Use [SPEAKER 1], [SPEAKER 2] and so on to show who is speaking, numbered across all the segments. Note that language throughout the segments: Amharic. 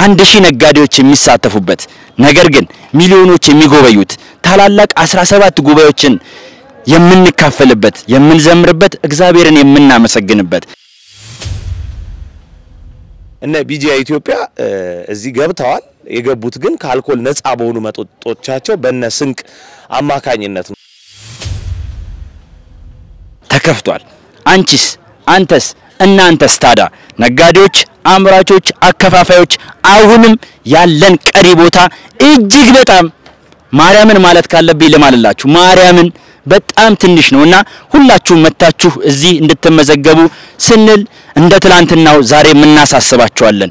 [SPEAKER 1] አንድ ሺህ ነጋዴዎች የሚሳተፉበት ነገር ግን ሚሊዮኖች የሚጎበዩት ታላላቅ 17 ጉባኤዎችን የምንካፈልበት የምንዘምርበት እግዚአብሔርን የምናመሰግንበት
[SPEAKER 2] እነ ቢጂአይ ኢትዮጵያ እዚህ ገብተዋል። የገቡት ግን ከአልኮል ነፃ በሆኑ መጠጦቻቸው በነ ስንቅ አማካኝነት ነው።
[SPEAKER 1] ተከፍቷል። አንቺስ፣ አንተስ፣ እናንተስ ታዲያ ነጋዴዎች፣ አምራቾች፣ አከፋፋዮች አሁንም ያለን ቀሪ ቦታ እጅግ በጣም ማርያምን ማለት ካለብኝ ልማልላችሁ ማርያምን በጣም ትንሽ ነው እና ሁላችሁም መታችሁ እዚህ እንድትመዘገቡ ስንል እንደ ትላንትናው ዛሬ የምናሳስባችኋለን።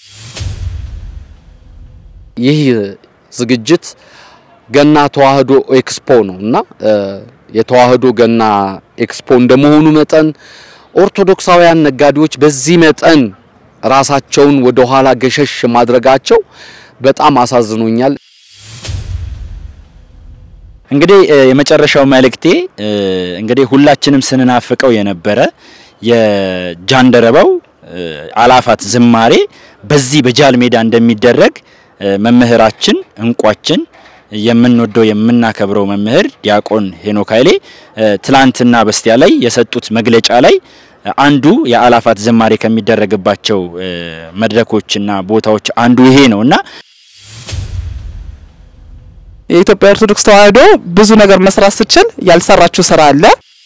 [SPEAKER 3] ይህ ዝግጅት ገና ተዋህዶ ኤክስፖ ነው እና የተዋህዶ ገና ኤክስፖ እንደመሆኑ መጠን ኦርቶዶክሳውያን ነጋዴዎች በዚህ መጠን ራሳቸውን ወደ ኋላ ገሸሽ ማድረጋቸው በጣም አሳዝኖኛል።
[SPEAKER 1] እንግዲህ የመጨረሻው መልእክቴ እንግዲህ ሁላችንም ስንናፍቀው የነበረ የጃንደረባው አላፋት ዝማሬ በዚህ በጃል ሜዳ እንደሚደረግ መምህራችን እንቋችን የምንወደው የምናከብረው መምህር ዲያቆን ሄኖክ ኃይሌ ትላንትና በስቲያ ላይ የሰጡት መግለጫ ላይ አንዱ የአላፋት ዝማሬ ከሚደረግባቸው መድረኮችና ቦታዎች አንዱ ይሄ ነው እና
[SPEAKER 4] የኢትዮጵያ ኦርቶዶክስ ተዋህዶ ብዙ ነገር መስራት ስችል ያልሰራችው ስራ አለ።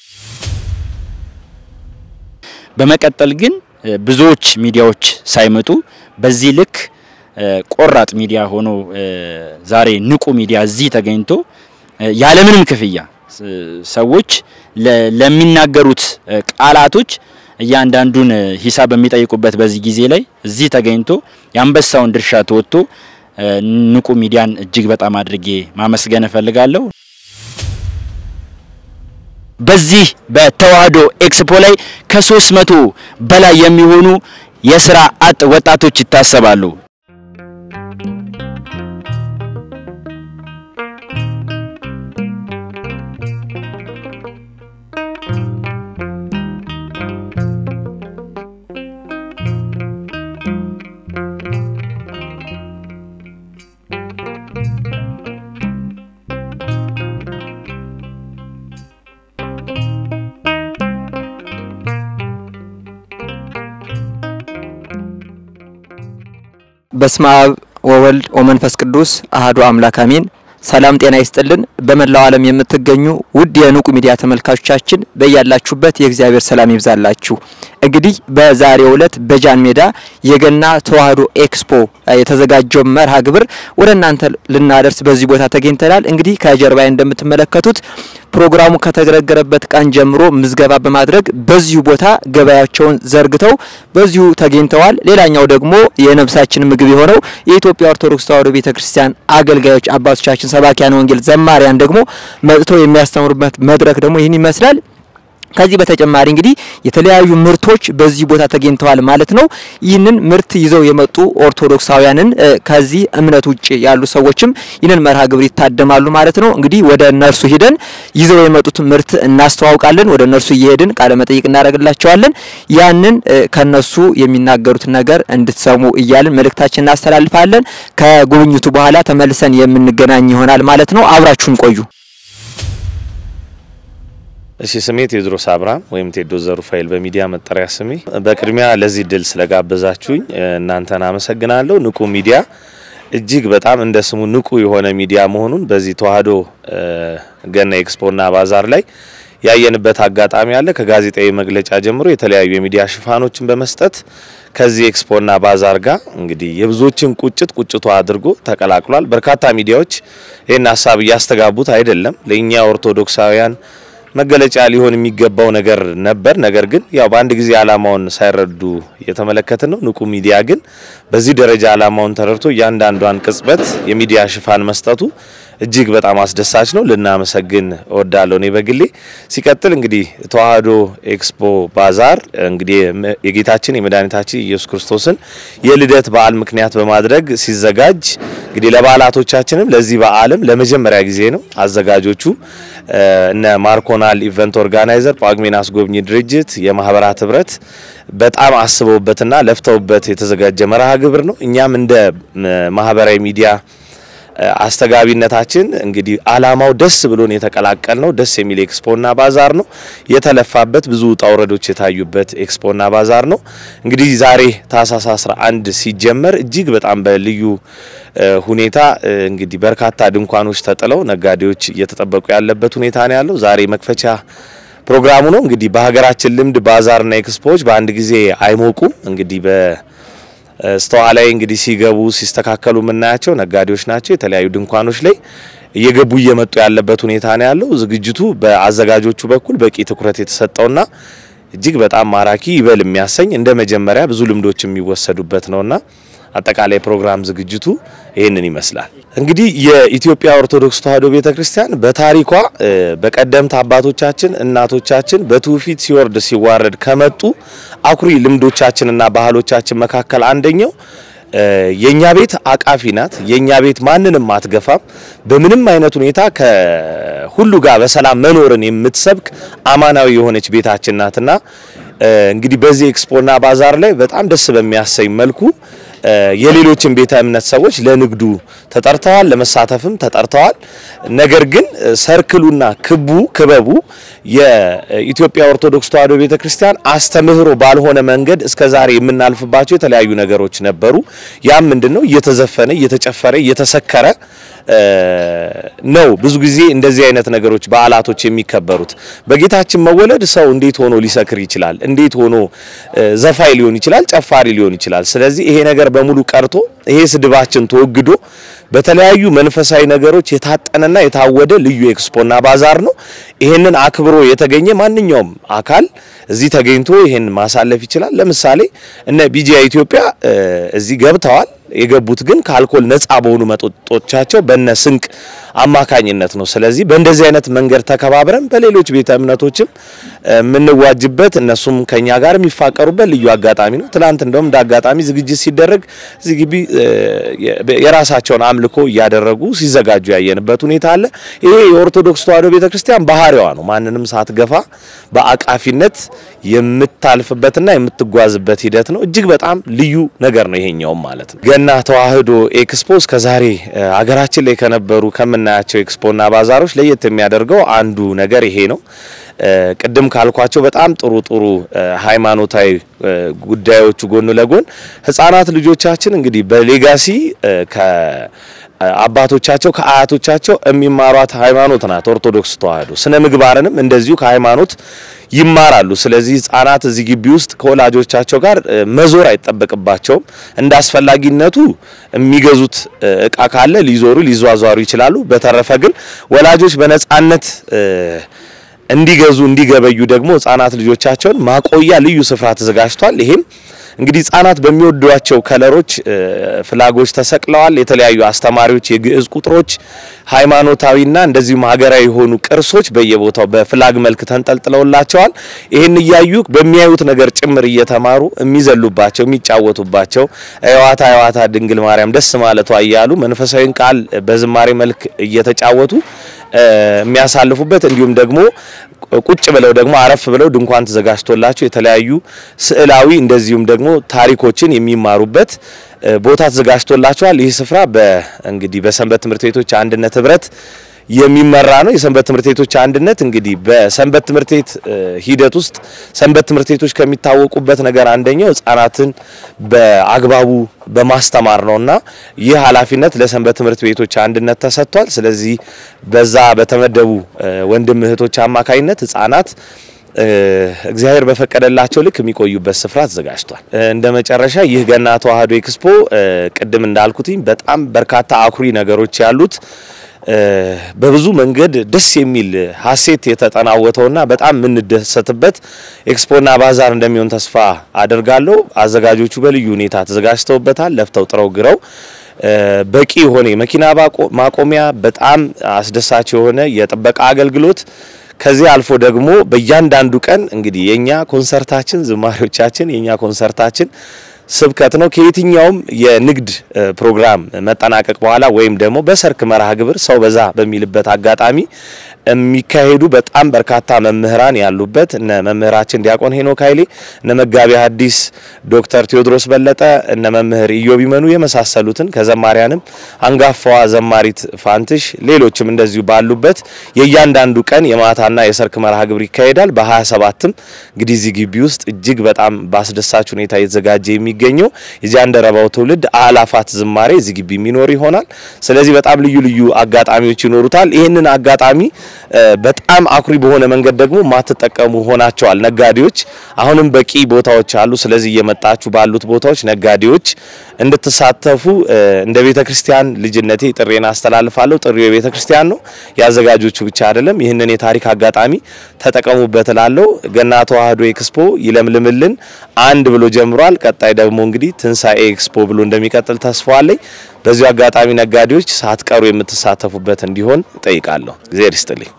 [SPEAKER 1] በመቀጠል ግን ብዙዎች ሚዲያዎች ሳይመጡ በዚህ ልክ ቆራጥ ሚዲያ ሆኖ ዛሬ ንቁ ሚዲያ እዚህ ተገኝቶ ያለምንም ክፍያ ሰዎች ለሚናገሩት ቃላቶች እያንዳንዱን ሂሳብ በሚጠይቁበት በዚህ ጊዜ ላይ እዚህ ተገኝቶ የአንበሳውን ድርሻ ተወጥቶ ንቁ ሚዲያን እጅግ በጣም አድርጌ ማመስገን እፈልጋለሁ። በዚህ በተዋህዶ ኤክስፖ ላይ ከሶስት መቶ በላይ የሚሆኑ የስራ አጥ ወጣቶች ይታሰባሉ።
[SPEAKER 5] በስመ አብ ወወልድ ወመንፈስ ቅዱስ አህዱ አምላክ አሜን። ሰላም ጤና ይስጥልን። በመላው ዓለም የምትገኙ ውድ የንቁ ሚዲያ ተመልካቾቻችን በያላችሁበት የእግዚአብሔር ሰላም ይብዛላችሁ። እንግዲህ በዛሬው ዕለት በጃን ሜዳ የገና ተዋህዶ ኤክስፖ የተዘጋጀው መርሃ ግብር ወደ እናንተ ልናደርስ በዚህ ቦታ ተገኝተናል። እንግዲህ ከጀርባዬ እንደምትመለከቱት ፕሮግራሙ ከተገረገረበት ቀን ጀምሮ ምዝገባ በማድረግ በዚሁ ቦታ ገበያቸውን ዘርግተው በዚሁ ተገኝተዋል። ሌላኛው ደግሞ የነፍሳችን ምግብ የሆነው የኢትዮጵያ ኦርቶዶክስ ተዋህዶ ቤተክርስቲያን አገልጋዮች አባቶቻችን ሰባኪያን ወንጌል ዘማሪያን ደግሞ መጥተው የሚያስተምሩበት መድረክ ደግሞ ይህን ይመስላል። ከዚህ በተጨማሪ እንግዲህ የተለያዩ ምርቶች በዚህ ቦታ ተገኝተዋል ማለት ነው። ይህንን ምርት ይዘው የመጡ ኦርቶዶክሳውያንን ከዚህ እምነት ውጭ ያሉ ሰዎችም ይህንን መርሃ ግብር ይታደማሉ ማለት ነው። እንግዲህ ወደ እነርሱ ሂደን ይዘው የመጡት ምርት እናስተዋውቃለን። ወደ እነርሱ እየሄድን ቃለ መጠይቅ እናደርግላቸዋለን። ያንን ከነሱ የሚናገሩት ነገር እንድትሰሙ እያልን መልእክታችን እናስተላልፋለን። ከጉብኝቱ በኋላ ተመልሰን የምንገናኝ ይሆናል ማለት ነው። አብራችሁን ቆዩ።
[SPEAKER 2] እሺ ስሜ ቴዎድሮስ አብርሃም ወይም ቴዶ ዘሩፋኤል በሚዲያ መጠሪያ ስሜ። በቅድሚያ ለዚህ ድል ስለጋበዛችሁኝ እናንተን አመሰግናለሁ። ንቁ ሚዲያ እጅግ በጣም እንደ ስሙ ንቁ የሆነ ሚዲያ መሆኑን በዚህ ተዋህዶ ገና ኤክስፖና ባዛር ላይ ያየንበት አጋጣሚ አለ። ከጋዜጣዊ መግለጫ ጀምሮ የተለያዩ የሚዲያ ሽፋኖችን በመስጠት ከዚህ ኤክስፖና ባዛር ጋር እንግዲህ የብዙዎችን ቁጭት ቁጭቷ አድርጎ ተቀላቅሏል። በርካታ ሚዲያዎች ይህን ሀሳብ እያስተጋቡት አይደለም። ለእኛ ኦርቶዶክሳውያን መገለጫ ሊሆን የሚገባው ነገር ነበር። ነገር ግን ያው በአንድ ጊዜ ዓላማውን ሳይረዱ እየተመለከትን ነው። ንቁ ሚዲያ ግን በዚህ ደረጃ ዓላማውን ተረድቶ እያንዳንዷን ቅጽበት የሚዲያ ሽፋን መስጠቱ እጅግ በጣም አስደሳች ነው። ልናመሰግን እወዳለሁ እኔ በግሌ። ሲቀጥል እንግዲህ ተዋህዶ ኤክስፖ ባዛር እንግዲህ የጌታችን የመድኃኒታችን ኢየሱስ ክርስቶስን የልደት በዓል ምክንያት በማድረግ ሲዘጋጅ እንግዲህ ለበዓላቶቻችንም ለዚህ በዓልም ለመጀመሪያ ጊዜ ነው አዘጋጆቹ እነ ማርኮናል ኢቨንት ኦርጋናይዘር ጳጉሜን አስጎብኚ ድርጅት የማህበራት ህብረት በጣም አስበውበትና ለፍተውበት የተዘጋጀ መርሃ ግብር ነው። እኛም እንደ ማህበራዊ ሚዲያ አስተጋቢነታችን እንግዲህ አላማው ደስ ብሎን የተቀላቀል ነው። ደስ የሚል ኤክስፖና ባዛር ነው። የተለፋበት ብዙ ውጣ ውረዶች የታዩበት ኤክስፖና ባዛር ነው። እንግዲህ ዛሬ ታህሳስ 11 ሲጀመር እጅግ በጣም በልዩ ሁኔታ እንግዲህ በርካታ ድንኳኖች ተጥለው ነጋዴዎች እየተጠበቁ ያለበት ሁኔታ ነው ያለው። ዛሬ መክፈቻ ፕሮግራሙ ነው። እንግዲህ በሀገራችን ልምድ ባዛርና ኤክስፖዎች በአንድ ጊዜ አይሞቁም። እንግዲህ በ ስተዋ ላይ እንግዲህ ሲገቡ ሲስተካከሉ የምናያቸው ነጋዴዎች ናቸው። የተለያዩ ድንኳኖች ላይ እየገቡ እየመጡ ያለበት ሁኔታ ነው ያለው። ዝግጅቱ በአዘጋጆቹ በኩል በቂ ትኩረት የተሰጠውና እጅግ በጣም ማራኪ ይበል የሚያሰኝ እንደ መጀመሪያ ብዙ ልምዶች የሚወሰዱበት ነውና አጠቃላይ ፕሮግራም ዝግጅቱ ይህንን ይመስላል። እንግዲህ የኢትዮጵያ ኦርቶዶክስ ተዋሕዶ ቤተክርስቲያን በታሪኳ በቀደምት አባቶቻችን እናቶቻችን በትውፊት ሲወርድ ሲዋረድ ከመጡ አኩሪ ልምዶቻችንና ባህሎቻችን መካከል አንደኛው የኛ ቤት አቃፊ ናት። የኛ ቤት ማንንም አትገፋም። በምንም አይነት ሁኔታ ከሁሉ ጋር በሰላም መኖርን የምትሰብክ አማናዊ የሆነች ቤታችን ናትና እንግዲህ በዚህ ኤክስፖና ባዛር ላይ በጣም ደስ በሚያሰኝ መልኩ የሌሎችን ቤተ እምነት ሰዎች ለንግዱ ተጠርተዋል፣ ለመሳተፍም ተጠርተዋል። ነገር ግን ሰርክሉና ክቡ ክበቡ የኢትዮጵያ ኦርቶዶክስ ተዋሕዶ ቤተክርስቲያን አስተምህሮ ባልሆነ መንገድ እስከዛሬ የምናልፍባቸው የተለያዩ ነገሮች ነበሩ። ያም ምንድነው? እየተዘፈነ እየተጨፈረ እየተሰከረ ነው ብዙ ጊዜ እንደዚህ አይነት ነገሮች በዓላቶች የሚከበሩት። በጌታችን መወለድ ሰው እንዴት ሆኖ ሊሰክር ይችላል? እንዴት ሆኖ ዘፋይ ሊሆን ይችላል? ጨፋሪ ሊሆን ይችላል? ስለዚህ ይሄ ነገር በሙሉ ቀርቶ ይሄ ስድባችን ተወግዶ በተለያዩ መንፈሳዊ ነገሮች የታጠነና የታወደ ልዩ ኤክስፖና ባዛር ነው። ይሄንን አክብሮ የተገኘ ማንኛውም አካል እዚህ ተገኝቶ ይሄን ማሳለፍ ይችላል። ለምሳሌ እነ ቢጂአይ ኢትዮጵያ እዚህ ገብተዋል። የገቡት ግን ከአልኮል ነፃ በሆኑ መጠጦቻቸው በነ ስንቅ አማካኝነት ነው። ስለዚህ በእንደዚህ አይነት መንገድ ተከባብረን በሌሎች ቤተ እምነቶችም የምንዋጅበት እነሱም ከኛ ጋር የሚፋቀሩበት ልዩ አጋጣሚ ነው። ትናንት እንደውም እንደ አጋጣሚ ዝግጅት ሲደረግ እዚህ ግቢ የራሳቸውን አምልኮ እያደረጉ ሲዘጋጁ ያየንበት ሁኔታ አለ። ይሄ የኦርቶዶክስ ተዋሕዶ ቤተክርስቲያን ባህሪዋ ነው። ማንንም ሳትገፋ በአቃፊነት የምታልፍበትና የምትጓዝበት ሂደት ነው። እጅግ በጣም ልዩ ነገር ነው ይሄኛውም ማለት ነው። ገና ተዋሕዶ ኤክስፖ እስከዛሬ ሀገራችን ላይ ከነበሩ ከምናያቸው ኤክስፖና ባዛሮች ለየት የሚያደርገው አንዱ ነገር ይሄ ነው። ቅድም ካልኳቸው በጣም ጥሩ ጥሩ ሃይማኖታዊ ጉዳዮቹ ጎን ለጎን ህጻናት ልጆቻችን እንግዲህ በሌጋሲ ከአባቶቻቸው ከአያቶቻቸው የሚማሯት ሃይማኖት ናት ኦርቶዶክስ ተዋሕዶ። ስነ ምግባርንም እንደዚሁ ከሃይማኖት ይማራሉ። ስለዚህ ህጻናት እዚህ ግቢ ውስጥ ከወላጆቻቸው ጋር መዞር አይጠበቅባቸውም። እንደ አስፈላጊነቱ የሚገዙት እቃ ካለ ሊዞሩ ሊዟዟሩ ይችላሉ። በተረፈ ግን ወላጆች በነጻነት እንዲገዙ እንዲገበዩ ደግሞ ህጻናት ልጆቻቸውን ማቆያ ልዩ ስፍራ ተዘጋጅቷል። ይሄም እንግዲህ ህጻናት በሚወዷቸው ከለሮች ፍላጎች ተሰቅለዋል። የተለያዩ አስተማሪዎች የግዕዝ ቁጥሮች፣ ሃይማኖታዊና እንደዚሁም ሀገራዊ የሆኑ ቅርሶች በየቦታው በፍላግ መልክ ተንጠልጥለውላቸዋል። ይህን እያዩ በሚያዩት ነገር ጭምር እየተማሩ የሚዘሉባቸው የሚጫወቱባቸው እዋታ እዋታ ድንግል ማርያም ደስ ማለቷ እያሉ መንፈሳዊን ቃል በዝማሬ መልክ እየተጫወቱ የሚያሳልፉበት እንዲሁም ደግሞ ቁጭ ብለው ደግሞ አረፍ ብለው ድንኳን ተዘጋጅቶላቸው የተለያዩ ስዕላዊ እንደዚሁም ደግሞ ታሪኮችን የሚማሩበት ቦታ ተዘጋጅቶላቸዋል። ይህ ስፍራ በእንግዲህ በሰንበት ትምህርት ቤቶች አንድነት ህብረት የሚመራ ነው። የሰንበት ትምህርት ቤቶች አንድነት እንግዲህ በሰንበት ትምህርት ቤት ሂደት ውስጥ ሰንበት ትምህርት ቤቶች ከሚታወቁበት ነገር አንደኛው ህጻናትን በአግባቡ በማስተማር ነውና ይህ ኃላፊነት ለሰንበት ትምህርት ቤቶች አንድነት ተሰጥቷል። ስለዚህ በዛ በተመደቡ ወንድም እህቶች አማካኝነት ህጻናት እግዚአብሔር በፈቀደላቸው ልክ የሚቆዩበት ስፍራ ተዘጋጅቷል። እንደ መጨረሻ ይህ ገና ተዋሕዶ ኤክስፖ ቅድም እንዳልኩትኝ በጣም በርካታ አኩሪ ነገሮች ያሉት በብዙ መንገድ ደስ የሚል ሀሴት የተጠናወተውና በጣም የምንደሰትበት ኤክስፖና ባዛር እንደሚሆን ተስፋ አደርጋለሁ። አዘጋጆቹ በልዩ ሁኔታ ተዘጋጅተውበታል። ለፍተው ጥረው ግረው በቂ የሆነ የመኪና ማቆሚያ፣ በጣም አስደሳች የሆነ የጥበቃ አገልግሎት ከዚህ አልፎ ደግሞ በእያንዳንዱ ቀን እንግዲህ የኛ ኮንሰርታችን ዝማሬዎቻችን የኛ ኮንሰርታችን ስብከት ነው። ከየትኛውም የንግድ ፕሮግራም መጠናቀቅ በኋላ ወይም ደግሞ በሰርክ መርሃ ግብር ሰው በዛ በሚልበት አጋጣሚ የሚካሄዱ በጣም በርካታ መምህራን ያሉበት እነ መምህራችን ዲያቆን ሄኖክ ኃይሌ፣ እነ መጋቢ ሐዲስ ዶክተር ቴዎድሮስ በለጠ፣ እነ መምህር ኢዮብ ይመኑ የመሳሰሉትን ከዘማሪያንም አንጋፋዋ ዘማሪት ፋንትሽ ሌሎችም እንደዚሁ ባሉበት የእያንዳንዱ ቀን የማታና የሰርክ መርሃ ግብር ይካሄዳል። በ27ም እንግዲህ እዚህ ግቢ ውስጥ እጅግ በጣም በአስደሳች ሁኔታ የተዘጋጀ የሚገኘው የጃንደረባው ትውልድ አላፋት ዝማሬ እዚህ ግቢ የሚኖር ይሆናል። ስለዚህ በጣም ልዩ ልዩ አጋጣሚዎች ይኖሩታል። ይህንን አጋጣሚ በጣም አኩሪ በሆነ መንገድ ደግሞ ማትጠቀሙ ሆናቸዋል ነጋዴዎች። አሁንም በቂ ቦታዎች አሉ። ስለዚህ እየመጣችሁ ባሉት ቦታዎች ነጋዴዎች እንድትሳተፉ እንደ ቤተ ክርስቲያን ልጅነቴ ጥሬን አስተላልፋለሁ። ጥሪው የቤተ ክርስቲያን ነው፣ የአዘጋጆቹ ብቻ አይደለም። ይህንን የታሪክ አጋጣሚ ተጠቀሙበት እላለሁ። ገና ተዋህዶ ኤክስፖ ይለምልምልን አንድ ብሎ ጀምሯል። ቀጣይ ደግሞ እንግዲህ ትንሳኤ ኤክስፖ ብሎ እንደሚቀጥል ተስፋ አለኝ። በዚሁ አጋጣሚ ነጋዴዎች ሳትቀሩ የምትሳተፉበት እንዲሆን ጠይቃለሁ። እግዚአብሔር ይስጥልኝ።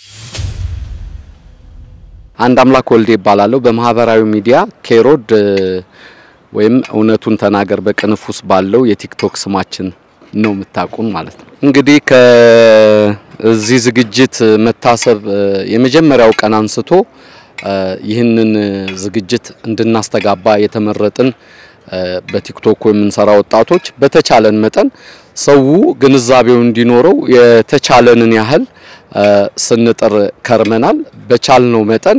[SPEAKER 3] አንድ አምላክ ወልዴ ይባላለሁ። በማህበራዊ ሚዲያ ኬሮድ ወይም እውነቱን ተናገር በቅንፉስ ባለው የቲክቶክ ስማችን ነው የምታውቁን ማለት ነው። እንግዲህ ከዚህ ዝግጅት መታሰብ የመጀመሪያው ቀን አንስቶ ይህንን ዝግጅት እንድናስተጋባ የተመረጥን በቲክቶክ የምንሰራ ወጣቶች በተቻለን መጠን ሰው ግንዛቤው እንዲኖረው የተቻለንን ያህል ስንጥር ከርመናል። በቻልነው መጠን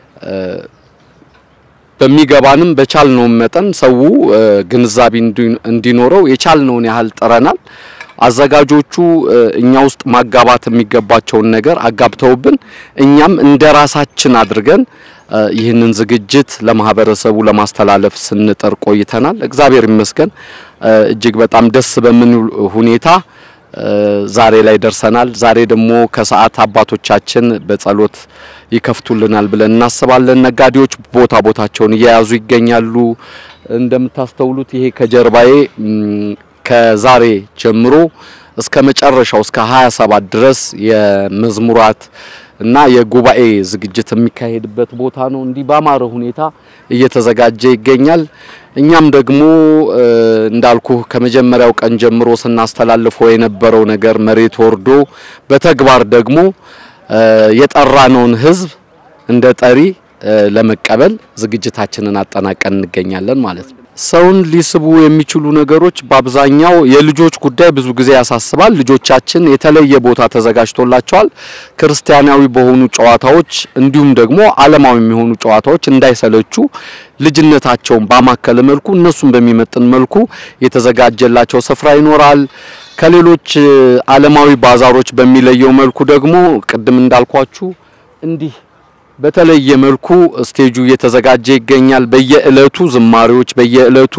[SPEAKER 3] በሚገባንም በቻልነው መጠን ሰው ግንዛቤ እንዲኖረው የቻልነውን ያህል ጥረናል። አዘጋጆቹ እኛ ውስጥ ማጋባት የሚገባቸውን ነገር አጋብተውብን እኛም እንደ ራሳችን አድርገን ይህንን ዝግጅት ለማህበረሰቡ ለማስተላለፍ ስንጥር ቆይተናል። እግዚአብሔር ይመስገን እጅግ በጣም ደስ በምን ሁኔታ ዛሬ ላይ ደርሰናል። ዛሬ ደግሞ ከሰዓት አባቶቻችን በጸሎት ይከፍቱልናል ብለን እናስባለን። ነጋዴዎች ቦታ ቦታቸውን እየያዙ ይገኛሉ። እንደምታስተውሉት ይሄ ከጀርባዬ ከዛሬ ጀምሮ እስከ መጨረሻው እስከ 27 ድረስ የመዝሙራት እና የጉባኤ ዝግጅት የሚካሄድበት ቦታ ነው። እንዲህ ባማረ ሁኔታ እየተዘጋጀ ይገኛል። እኛም ደግሞ እንዳልኩ ከመጀመሪያው ቀን ጀምሮ ስናስተላልፈው የነበረው ነገር መሬት ወርዶ በተግባር ደግሞ የጠራነውን ሕዝብ እንደ ጠሪ ለመቀበል ዝግጅታችንን አጠናቀን እንገኛለን ማለት ነው። ሰውን ሊስቡ የሚችሉ ነገሮች በአብዛኛው የልጆች ጉዳይ ብዙ ጊዜ ያሳስባል። ልጆቻችን የተለየ ቦታ ተዘጋጅቶላቸዋል። ክርስቲያናዊ በሆኑ ጨዋታዎች እንዲሁም ደግሞ ዓለማዊ የሚሆኑ ጨዋታዎች እንዳይሰለቹ ልጅነታቸውን ባማከለ መልኩ እነሱን በሚመጥን መልኩ የተዘጋጀላቸው ስፍራ ይኖራል። ከሌሎች ዓለማዊ ባዛሮች በሚለየው መልኩ ደግሞ ቅድም እንዳልኳችሁ እንዲህ በተለየ መልኩ ስቴጁ እየተዘጋጀ ይገኛል። በየእለቱ ዝማሬዎች፣ በየእለቱ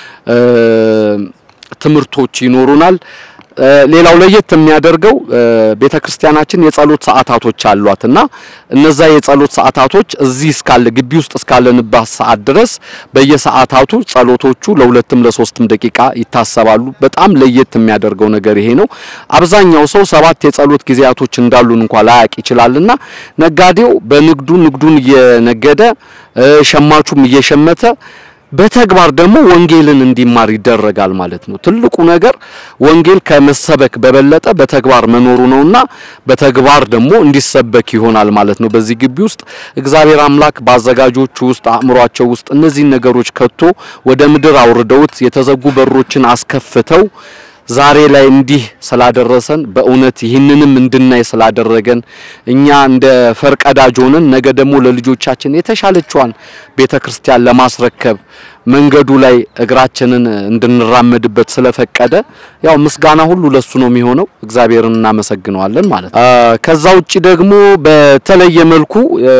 [SPEAKER 3] ትምህርቶች ይኖሩናል። ሌላው ለየት የሚያደርገው ቤተክርስቲያናችን የጸሎት ሰዓታቶች አሏት እና እነዛ የጸሎት ሰዓታቶች እዚህ እስካለ ግቢ ውስጥ እስካለንባት ሰዓት ድረስ በየሰዓታቱ ጸሎቶቹ ለሁለትም ለሶስትም ደቂቃ ይታሰባሉ። በጣም ለየት የሚያደርገው ነገር ይሄ ነው። አብዛኛው ሰው ሰባት የጸሎት ጊዜያቶች እንዳሉን እንኳን ላያቅ ይችላልና ነጋዴው በንግዱ ንግዱን እየነገደ ሸማቹም እየሸመተ በተግባር ደግሞ ወንጌልን እንዲማር ይደረጋል ማለት ነው። ትልቁ ነገር ወንጌል ከመሰበክ በበለጠ በተግባር መኖሩ ነውና በተግባር ደግሞ እንዲሰበክ ይሆናል ማለት ነው። በዚህ ግቢ ውስጥ እግዚአብሔር አምላክ በአዘጋጆቹ ውስጥ አእምሯቸው ውስጥ እነዚህን ነገሮች ከቶ ወደ ምድር አውርደውት የተዘጉ በሮችን አስከፍተው ዛሬ ላይ እንዲህ ስላደረሰን በእውነት ይህንንም እንድናይ ስላደረገን እኛ እንደ ፈርቀዳጅ ሆነን ነገ ደግሞ ለልጆቻችን የተሻለችዋን ቤተክርስቲያን ለማስረከብ መንገዱ ላይ እግራችንን እንድንራመድበት ስለፈቀደ ያው ምስጋና ሁሉ ለሱ ነው የሚሆነው። እግዚአብሔርን እናመሰግነዋለን ማለት ነው። ከዛ ውጪ ደግሞ በተለየ መልኩ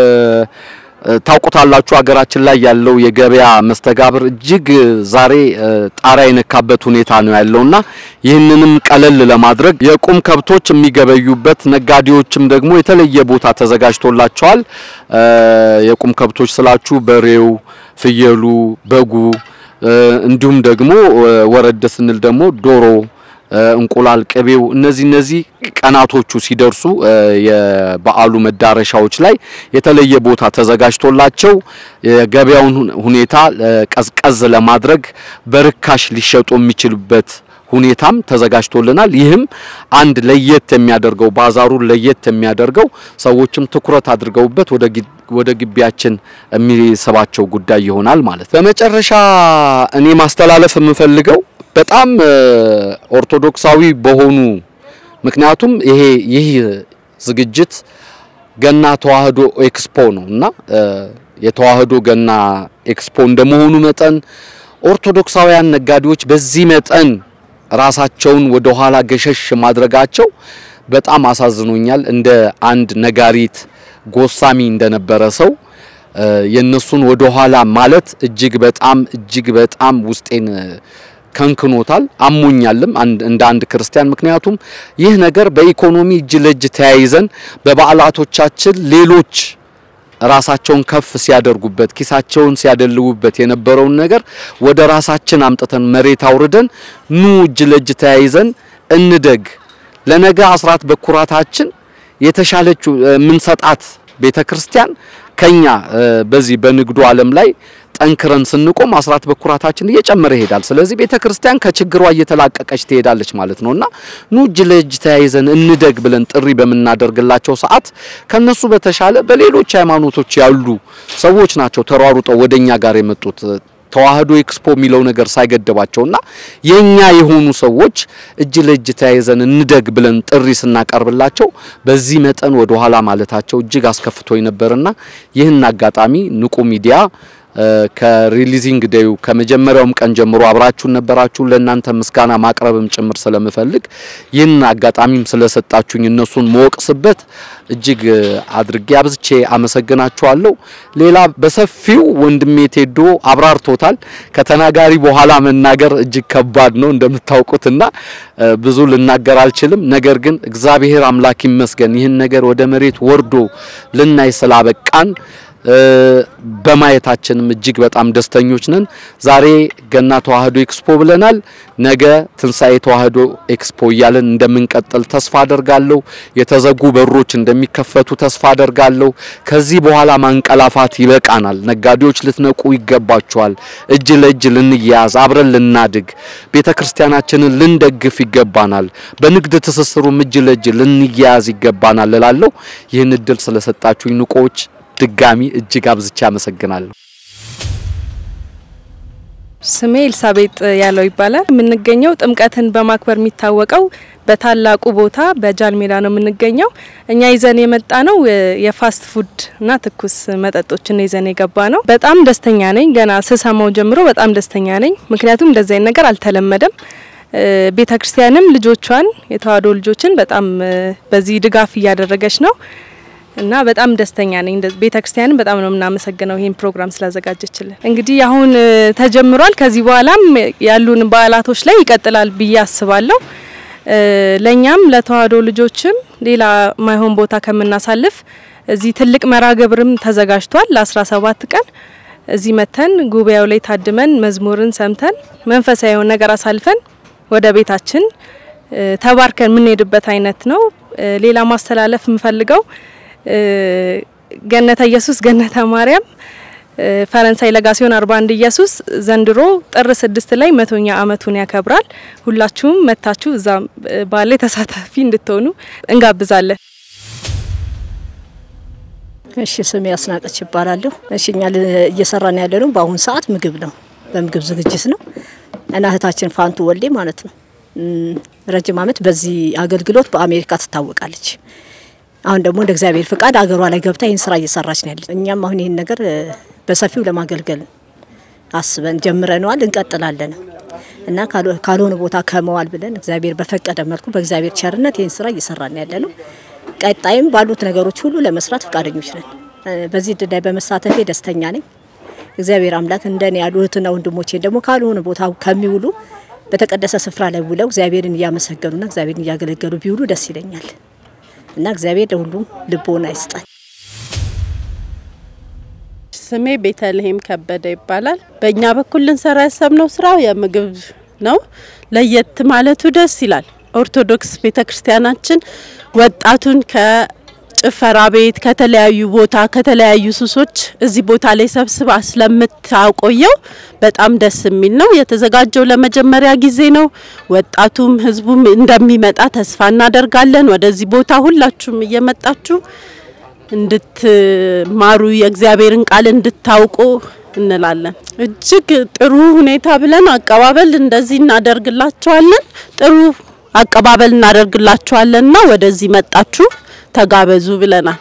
[SPEAKER 3] ታውቁታላችሁ ሀገራችን ላይ ያለው የገበያ መስተጋብር እጅግ ዛሬ ጣሪያ የነካበት ሁኔታ ነው ያለውና ይህንንም ቀለል ለማድረግ የቁም ከብቶች የሚገበዩበት ነጋዴዎችም ደግሞ የተለየ ቦታ ተዘጋጅቶላቸዋል። የቁም ከብቶች ስላችሁ በሬው፣ ፍየሉ፣ በጉ እንዲሁም ደግሞ ወረድ ስንል ደግሞ ዶሮ እንቁላል፣ ቅቤው እነዚህ እነዚህ ቀናቶቹ ሲደርሱ የበዓሉ መዳረሻዎች ላይ የተለየ ቦታ ተዘጋጅቶላቸው የገበያውን ሁኔታ ቀዝቀዝ ለማድረግ በርካሽ ሊሸጡ የሚችሉበት ሁኔታም ተዘጋጅቶልናል። ይህም አንድ ለየት የሚያደርገው ባዛሩን ለየት የሚያደርገው ሰዎችም ትኩረት አድርገውበት ወደ ግቢያችን የሚስባቸው ጉዳይ ይሆናል ማለት ነው። በመጨረሻ እኔ ማስተላለፍ የምፈልገው በጣም ኦርቶዶክሳዊ በሆኑ ምክንያቱም ይሄ ይህ ዝግጅት ገና ተዋህዶ ኤክስፖ ነው እና የተዋህዶ ገና ኤክስፖ እንደመሆኑ መጠን ኦርቶዶክሳውያን ነጋዴዎች በዚህ መጠን ራሳቸውን ወደ ኋላ ገሸሽ ማድረጋቸው በጣም አሳዝኖኛል። እንደ አንድ ነጋሪት ጎሳሚ እንደነበረ ሰው የነሱን ወደ ኋላ ማለት እጅግ በጣም እጅግ በጣም ውስጤን ከንክኖታል፣ አሞኛልም እንደ አንድ ክርስቲያን። ምክንያቱም ይህ ነገር በኢኮኖሚ እጅ ለእጅ ተያይዘን በበዓላቶቻችን ሌሎች ራሳቸውን ከፍ ሲያደርጉበት ኪሳቸውን ሲያደልቡበት የነበረውን ነገር ወደ ራሳችን አምጥተን መሬት አውርደን ኑ እጅ ለእጅ ተያይዘን እንደግ። ለነገ አስራት በኩራታችን የተሻለችው የምንሰጣት ቤተክርስቲያን ከኛ በዚህ በንግዱ ዓለም ላይ ጠንክረን ስንቆም አስራት በኩራታችን እየጨመረ ይሄዳል። ስለዚህ ቤተክርስቲያን ከችግሯ እየተላቀቀች ትሄዳለች ማለት ነውና ኑ እጅ ለእጅ ተያይዘን እንደግ ብለን ጥሪ በምናደርግላቸው ሰዓት ከነሱ በተሻለ በሌሎች ሃይማኖቶች ያሉ ሰዎች ናቸው ተሯሩጠው ወደኛ ጋር የመጡት ተዋህዶ ኤክስፖ የሚለው ነገር ሳይገደባቸውና የኛ የሆኑ ሰዎች እጅ ለእጅ ተያይዘን እንደግ ብለን ጥሪ ስናቀርብላቸው በዚህ መጠን ወደ ኋላ ማለታቸው እጅግ አስከፍቶኝ ነበርና ይህን አጋጣሚ ንቁ ሚዲያ ከሪሊዚንግ ዴዩ ከመጀመሪያውም ቀን ጀምሮ አብራችሁን ነበራችሁ። ለእናንተ ምስጋና ማቅረብም ጭምር ስለምፈልግ ይህን አጋጣሚም ስለሰጣችሁኝ እነሱን መወቅስበት እጅግ አድርጌ አብዝቼ አመሰግናችኋለሁ። ሌላ በሰፊው ወንድሜ ቴዶ አብራርቶታል። ከተናጋሪ በኋላ መናገር እጅግ ከባድ ነው እንደምታውቁትና ብዙ ልናገር አልችልም። ነገር ግን እግዚአብሔር አምላክ ይመስገን ይህን ነገር ወደ መሬት ወርዶ ልናይ ስላበቃን በማየታችንም እጅግ በጣም ደስተኞች ነን። ዛሬ ገና ተዋህዶ ኤክስፖ ብለናል። ነገ ትንሣኤ ተዋህዶ ኤክስፖ እያለን እንደምንቀጥል ተስፋ አደርጋለሁ። የተዘጉ በሮች እንደሚከፈቱ ተስፋ አደርጋለሁ። ከዚህ በኋላ ማንቀላፋት ይበቃናል። ነጋዴዎች ልትነቁ ይገባቸዋል። እጅ ለእጅ ልንያያዝ፣ አብረን ልናድግ፣ ቤተ ክርስቲያናችንን ልንደግፍ ይገባናል። በንግድ ትስስሩም እጅ ለእጅ ልንያያዝ ይገባናል እላለሁ። ይህን እድል ስለሰጣችሁኝ ንቆዎች ድጋሚ እጅግ አብዝቼ አመሰግናለሁ።
[SPEAKER 6] ስሜ ኤልሳቤጥ ያለው ይባላል። የምንገኘው ጥምቀትን በማክበር የሚታወቀው በታላቁ ቦታ በጃል ሜዳ ነው የምንገኘው። እኛ ይዘን የመጣ ነው የፋስት ፉድ እና ትኩስ መጠጦችን ይዘን የገባ ነው። በጣም ደስተኛ ነኝ። ገና ስሰማው ጀምሮ በጣም ደስተኛ ነኝ። ምክንያቱም እንደዚህ አይነት ነገር አልተለመደም። ቤተ ክርስቲያንም ልጆቿን የተዋህዶ ልጆችን በጣም በዚህ ድጋፍ እያደረገች ነው እና በጣም ደስተኛ ነኝ። ቤተ ክርስቲያንም በጣም ነው የምናመሰግነው ይህን ፕሮግራም ስላዘጋጀችልን። እንግዲህ አሁን ተጀምሯል። ከዚህ በኋላም ያሉን በዓላቶች ላይ ይቀጥላል ብዬ አስባለሁ። ለእኛም ለተዋህዶ ልጆችም ሌላ ማይሆን ቦታ ከምናሳልፍ እዚህ ትልቅ መርሃ ግብርም ተዘጋጅቷል ለ17 ቀን እዚህ መተን ጉባኤው ላይ ታድመን መዝሙርን ሰምተን መንፈሳዊ የሆነ ነገር አሳልፈን ወደ ቤታችን ተባርከን የምንሄድበት አይነት ነው። ሌላ ማስተላለፍ የምፈልገው ገነተ ኢየሱስ ገነተ ማርያም ፈረንሳይ ለጋሲዮን 41 ኢየሱስ ዘንድሮ ጥር ስድስት ላይ መቶኛ አመቱን ያከብራል። ሁላችሁም መታችሁ እዛ በዓል ላይ ተሳታፊ እንድትሆኑ እንጋብዛለን።
[SPEAKER 7] እሺ ስሜ አስናቀች ይባላለሁ። እሺ እኛ እየሰራን ያለ ነው በአሁን ሰዓት ምግብ ነው፣ በምግብ ዝግጅት ነው እና እህታችን ፋንቱ ወልዴ ማለት ነው ረጅም አመት በዚህ አገልግሎት በአሜሪካ ትታወቃለች። አሁን ደግሞ እንደ እግዚአብሔር ፍቃድ አገሯ ላይ ገብታ ይህን ስራ እየሰራች ነው ያለች። እኛም አሁን ይህን ነገር በሰፊው ለማገልገል አስበን ጀምረነዋል፣ እንቀጥላለን እና ካልሆነ ቦታ ከመዋል ብለን እግዚአብሔር በፈቀደ መልኩ በእግዚአብሔር ቸርነት ይህን ስራ እየሰራን ያለ ነው። ቀጣይም ባሉት ነገሮች ሁሉ ለመስራት ፈቃደኞች ነን። በዚህ እድል ላይ በመሳተፌ ደስተኛ ነኝ። እግዚአብሔር አምላክ እንደኔ ያሉ እህትና ወንድሞቼን ደግሞ ካልሆነ ቦታ ከሚውሉ በተቀደሰ ስፍራ ላይ ውለው እግዚአብሔርን እያመሰገኑና እግዚአብሔርን እያገለገሉ ቢውሉ ደስ ይለኛል እና እግዚአብሔር ለሁሉም ልቦና ይስጣል።
[SPEAKER 8] ስሜ ቤተልሔም ከበደ ይባላል። በእኛ በኩል ልንሰራ ያሰብነው ስራ የምግብ ነው። ለየት ማለቱ ደስ ይላል። ኦርቶዶክስ ቤተክርስቲያናችን ወጣቱን ከጭፈራ ቤት ከተለያዩ ቦታ ከተለያዩ ሱሶች እዚህ ቦታ ላይ ሰብስባ ስለምታቆየው በጣም ደስ የሚል ነው። የተዘጋጀው ለመጀመሪያ ጊዜ ነው። ወጣቱም ህዝቡም እንደሚመጣ ተስፋ እናደርጋለን። ወደዚህ ቦታ ሁላችሁም እየመጣችሁ እንድትማሩ የእግዚአብሔርን ቃል እንድታውቁ እንላለን። እጅግ ጥሩ ሁኔታ ብለን አቀባበል እንደዚህ እናደርግላቸዋለን። ጥሩ አቀባበል እናደርግላቸዋለንና ወደዚህ መጣችሁ ተጋበዙ ብለናል።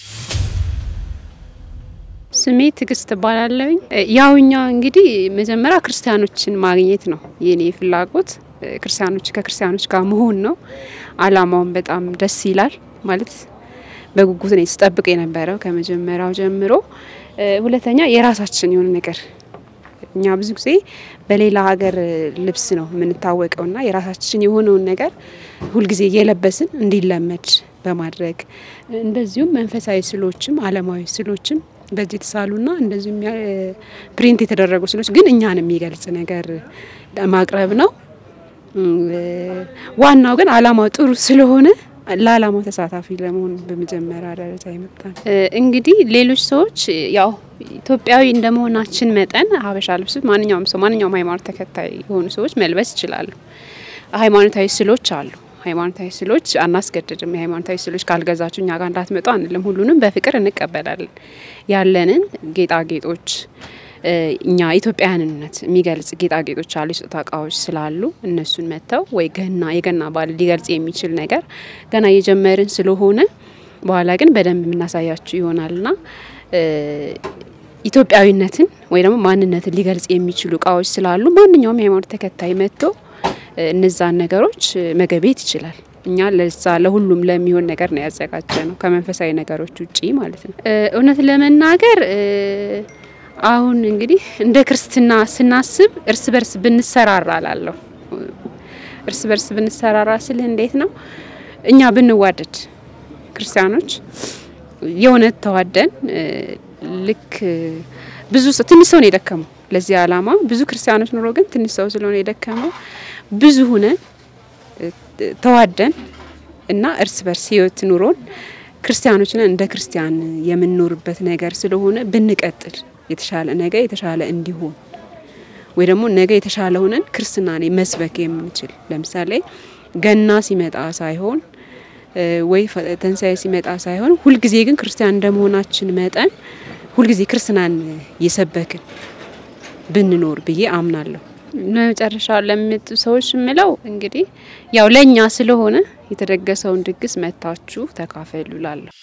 [SPEAKER 9] ስሜ ትግስት እባላለሁኝ። ያው እኛ እንግዲህ መጀመሪያ ክርስቲያኖችን ማግኘት ነው የኔ ፍላጎት። ክርስቲያኖች ከክርስቲያኖች ጋር መሆን ነው። አላማውን በጣም ደስ ይላል። ማለት በጉጉት ነው ስጠብቅ የነበረው ከመጀመሪያው ጀምሮ። ሁለተኛ የራሳችን የሆነ ነገር እኛ ብዙ ጊዜ በሌላ ሀገር ልብስ ነው የምንታወቀው እና የራሳችን የሆነውን ነገር ሁልጊዜ እየለበስን እንዲለመድ በማድረግ እንደዚሁም መንፈሳዊ ስሎችም አለማዊ ስሎችም በእጅ የተሳሉና እንደዚሁም ፕሪንት የተደረጉ ስሎች ግን እኛን የሚገልጽ ነገር ማቅረብ ነው። ዋናው ግን አላማው ጥሩ ስለሆነ ለአላማው ተሳታፊ ለመሆን በመጀመሪያ ደረጃ ይመጣል። እንግዲህ ሌሎች ሰዎች ያው ኢትዮጵያዊ እንደመሆናችን መጠን ሀበሻ ልብስ ማንኛውም ሰው ማንኛውም ሃይማኖት ተከታይ የሆኑ ሰዎች መልበስ ይችላሉ። ሃይማኖታዊ ስሎች አሉ። ሃይማኖታዊ ስሎች አናስገድድም። የሃይማኖታዊ ስሎች ካልገዛችሁ እኛ ጋር እንዳትመጡ አንልም። ሁሉንም በፍቅር እንቀበላለን። ያለንን ጌጣጌጦች እኛ ኢትዮጵያውያንነት የሚገልጽ ጌጣጌጦች አሉ፣ የስጦታ እቃዎች ስላሉ እነሱን መጥተው ወይ ገና የገና በዓል ሊገልጽ የሚችል ነገር ገና እየጀመርን ስለሆነ በኋላ ግን በደንብ የምናሳያችሁ ይሆናልና ኢትዮጵያዊነትን ወይ ደግሞ ማንነትን ሊገልጽ የሚችሉ እቃዎች ስላሉ ማንኛውም የሃይማኖት ተከታይ መጥቶ እነዛን ነገሮች መገቤት ይችላል። እኛ ለዛ ለሁሉም ለሚሆን ነገር ነው ያዘጋጀ ነው ከመንፈሳዊ ነገሮች ውጪ ማለት ነው። እውነት ለመናገር አሁን እንግዲህ እንደ ክርስትና ስናስብ እርስ በርስ ብንሰራራ ላለሁ እርስ በርስ ብንሰራራ ስልህ እንዴት ነው እኛ ብንዋደድ ክርስቲያኖች የእውነት ተዋደን ልክ ብዙ ሰው ትንሽ ሰው ነው የደከመው ለዚህ ዓላማ ብዙ ክርስቲያኖች ኑሮ ግን ትንሽ ሰው ስለሆነ የደከመው ብዙ ሁነን ተዋደን እና እርስ በርስ ህይወት ኑሮን ክርስቲያኖች ነን እንደ ክርስቲያን የምንኖርበት ነገር ስለሆነ ብንቀጥል የተሻለ ነገ የተሻለ እንዲሆን ወይ ደግሞ ነገ የተሻለ ሆነን ክርስትናን መስበክ የምንችል ለምሳሌ ገና ሲመጣ ሳይሆን ወይ ትንሳኤ ሲመጣ ሳይሆን ሁልጊዜ ግን ክርስቲያን እንደመሆናችን መጠን ሁልጊዜ ክርስትናን እየሰበክን ብንኖር ብዬ አምናለሁ። መጨረሻ ለሚመጡ ሰዎች የምለው እንግዲህ ያው ለእኛ ስለሆነ የተደገሰውን ድግስ መታችሁ ተካፈሉ ላለሁ።